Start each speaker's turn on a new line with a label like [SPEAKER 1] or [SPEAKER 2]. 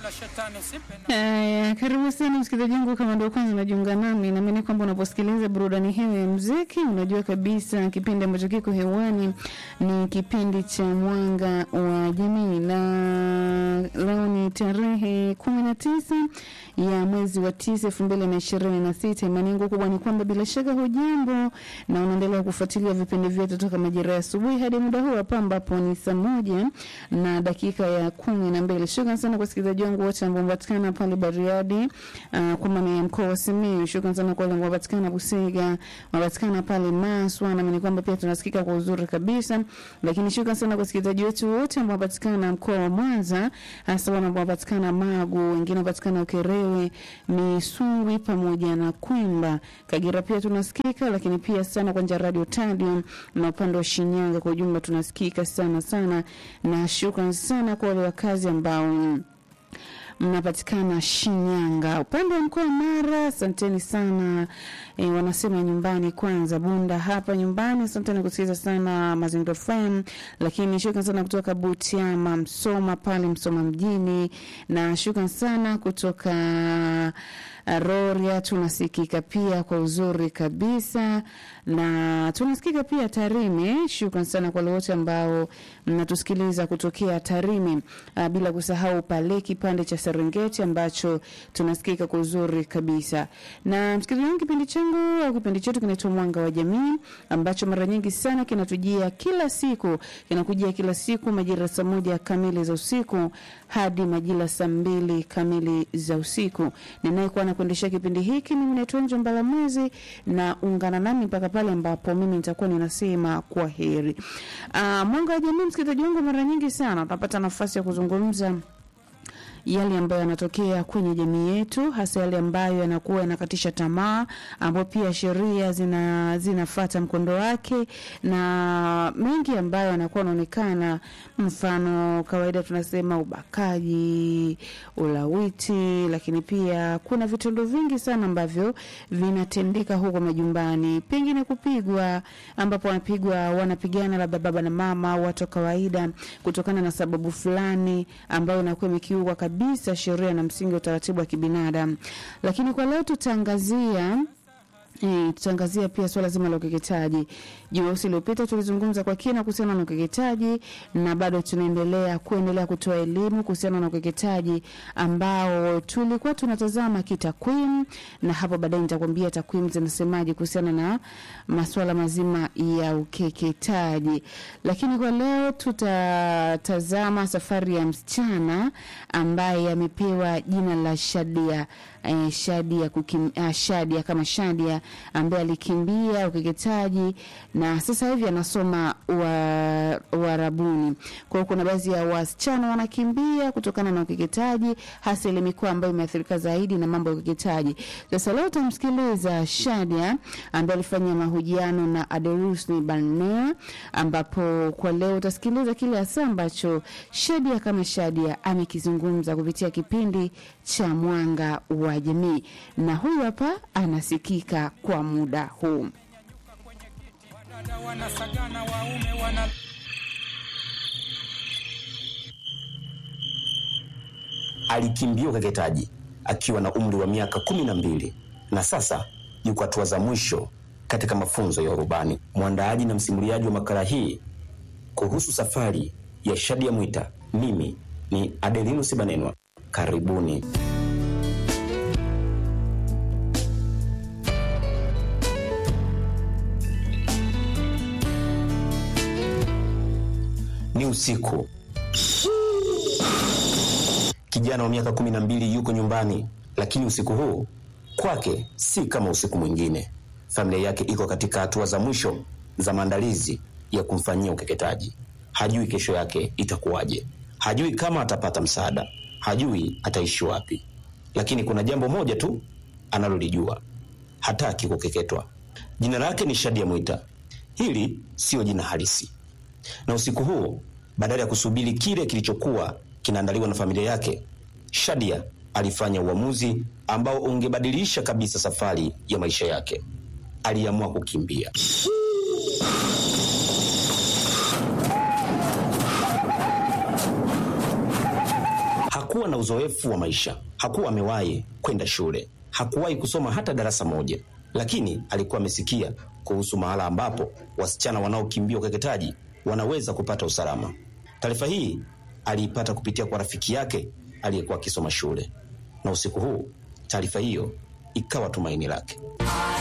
[SPEAKER 1] Haya, karibu sana msikilizaji wangu, kama ndio kwanza unajiunga nami, naamini kwamba unaposikiliza burudani hiyo ya muziki unajua kabisa kipindi ambacho kiko hewani ni kipindi cha Mwanga wa Jamii, na leo ni tarehe kumi na tisa ya mwezi wa tisa elfu mbili na ishirini na sita. Imani yangu kubwa ni kwamba bila shaka hujambo na unaendelea kufuatilia vipindi vyetu toka majira ya asubuhi hadi muda huu hapa ambapo ni saa moja na dakika ya kumi na mbili. Shukran sana kwa wasikilizaji wangu wote ambao wanapatikana pale Bariadi, uh, kwa maana ya mkoa wa Simiyu. Shukran sana kwa wale ambao wanapatikana Busega, wanapatikana pale Maswa, naamini kwamba pia tunasikika kwa uzuri kabisa. Lakini shukran sana kwa wasikilizaji wetu wote ambao wanapatikana mkoa wa Mwanza, hasa wale ambao wanapatikana Magu, wengine wanapatikana Ukerewe, Misungwi pamoja na Kwimba. Kagera pia tunasikika, lakini pia sana kwa njia ya Radio Tadium na upande wa Shinyanga kwa ujumla tunasikika sana sana, na shukran sana kwa wale wakazi ambao mnapatikana Shinyanga. Upande wa mkoa wa Mara, asanteni sana e, wanasema nyumbani kwanza. Bunda hapa nyumbani, asanteni kusikiliza sana Mazingira FM, lakini shukran sana kutoka Butiama, Msoma pale Msoma mjini, na shukran sana kutoka Roria tunasikika pia kwa uzuri kabisa, na tunasikika pia Tarime. Shukran sana kwa wote ambao mnatusikiliza kutokea Tarime, uh, bila kusahau pale kipande cha Serengeti ambacho tunasikika kwa uzuri kabisa. Na msikilizaji wangu, kipindi changu au kipindi chetu kinaitwa Mwanga wa Jamii, ambacho mara nyingi sana kinatujia kila siku, kinakujia kila siku majira saa moja kamili za usiku hadi majira saa mbili kamili za usiku. Ninayekuwa nakuendesha kipindi hiki mimi naitwa Njo Mbalamwezi, na ungana nami mpaka pale ambapo mimi nitakuwa ninasema kwa heri. Uh, Mwanga wa Jamii, msikilizaji wangu, mara nyingi sana tunapata nafasi ya kuzungumza yale ambayo yanatokea kwenye jamii yetu, hasa yale ambayo yanakuwa yanakatisha tamaa, ambayo pia sheria zina zinafata mkondo wake, na mengi ambayo yanakuwa yanaonekana, mfano kawaida tunasema ubakaji, ulawiti, lakini pia kuna vitendo vingi sana ambavyo vinatendeka huko majumbani, pengine kupigwa, ambapo wanapigwa wanapigana labda baba na mama, watu wa kawaida, kutokana na sababu fulani ambayo inakuwa imekiukwa kabisa sheria na msingi wa utaratibu wa kibinadamu. Lakini kwa leo tutaangazia E, tutaangazia pia swala zima la ukeketaji. Jumamosi iliyopita tulizungumza kwa kina kuhusiana na ukeketaji na bado tunaendelea kuendelea kutoa elimu kuhusiana na ukeketaji ambao tulikuwa tunatazama kitakwimu, na hapo baadaye nitakwambia takwimu zinasemaje kuhusiana na masuala mazima ya ukeketaji. Lakini kwa leo tutatazama safari ya msichana ambaye amepewa jina la Shadia eh, Shadia kukim, ah, Shadia kama Shadia ambaye alikimbia ukeketaji na sasa hivi anasoma Uarabuni. Kwa hiyo kuna baadhi ya wasichana wanakimbia kutokana na ukeketaji, hasa ile mikoa ambayo imeathirika zaidi na mambo ya ukeketaji. Sasa leo tutamsikiliza Shadia ambaye alifanya mahojiano na Aderusni Barnea, ambapo kwa leo utasikiliza kile hasa ambacho Shadia kama Shadia amekizungumza kupitia kipindi cha Mwanga wa Jamii, na huyu hapa anasikika kwa muda huu.
[SPEAKER 2] Alikimbia ukeketaji akiwa na umri wa miaka kumi na mbili na sasa yuko hatua za mwisho katika mafunzo ya urubani. Mwandaaji na msimuliaji wa makala hii kuhusu safari ya Shadia Mwita, mimi ni Adelino Sibanenwa. Karibuni. Ni usiku. Kijana wa miaka kumi na mbili yuko nyumbani, lakini usiku huu kwake si kama usiku mwingine. Familia yake iko katika hatua za mwisho za maandalizi ya kumfanyia ukeketaji. Hajui kesho yake itakuwaje, hajui kama atapata msaada, hajui ataishi wapi. Lakini kuna jambo moja tu analolijua, hataki kukeketwa. Jina lake ni Shadia Mwita. Hili siyo jina halisi na usiku huu badala ya kusubiri kile kilichokuwa kinaandaliwa na familia yake, Shadia alifanya uamuzi ambao ungebadilisha kabisa safari ya maisha yake. Aliamua kukimbia. Hakuwa na uzoefu wa maisha. Hakuwa amewahi kwenda shule, hakuwahi kusoma hata darasa moja, lakini alikuwa amesikia kuhusu mahala ambapo wasichana wanaokimbia ukeketaji wanaweza kupata usalama. Taarifa hii aliipata kupitia kwa rafiki yake aliyekuwa akisoma shule, na usiku huu taarifa hiyo ikawa tumaini lake.